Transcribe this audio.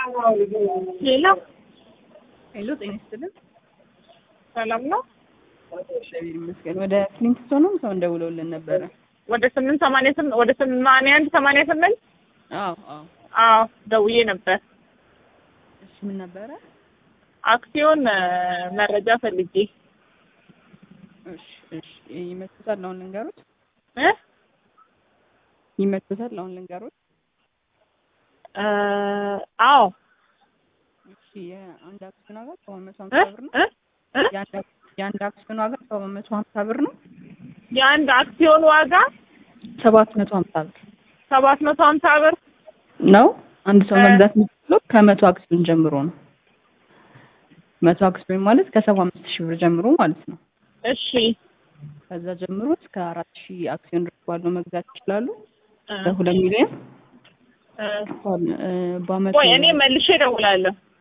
ሄሎ ሄሎ ጤና ይስጥልን። ሰላም ነው። እግዚአብሔር ይመስገን። ወደ ክሊንግስቶንም ሰው እንደውለውልን ነበረ። ወደ ስምንት ሰማንያ ስምንት ወደ ሰማንያ አንድ ሰማንያ ስምንት አዎ አዎ። አዎ ደውዬ ነበር። እሺ ምን ነበረ? አክሲዮን እ፣ መረጃ ፈልጌ እሺ እሺ። ይመችታል አሁን ልንገሩት? እ ይመችታል አሁን ልንገሩት? እ፣ አዎ እሺ የአንድ አክሲዮን ዋጋ ሰባት መቶ እ ሀምሳ ብር ነው። እ እ የአንድ አክ- የአንድ አክሲዮን ዋጋ ሰባት መቶ ሀምሳ ብር ነው። የአንድ አክሲዮን ዋጋ ሰባት መቶ ሀምሳ ብር ሰባት መቶ ሀምሳ ብር ነው። አንድ ሰው እ። መግዛት የሚችለው ከመቶ አክሲዮን ጀምሮ ነው። መቶ አክሲዮን ማለት ከሰባ አምስት ሺህ ብር ጀምሮ ማለት ነው። እሺ ከዛ ጀምሮ እስከ አራት ሺህ አክሲዮን ድረስ ባለው መግዛት ይችላሉ። እ፣ በሁለት ሚሊዮን እ። እ፣ በአመት ቆይ እኔ መልሼ እደውላለሁ።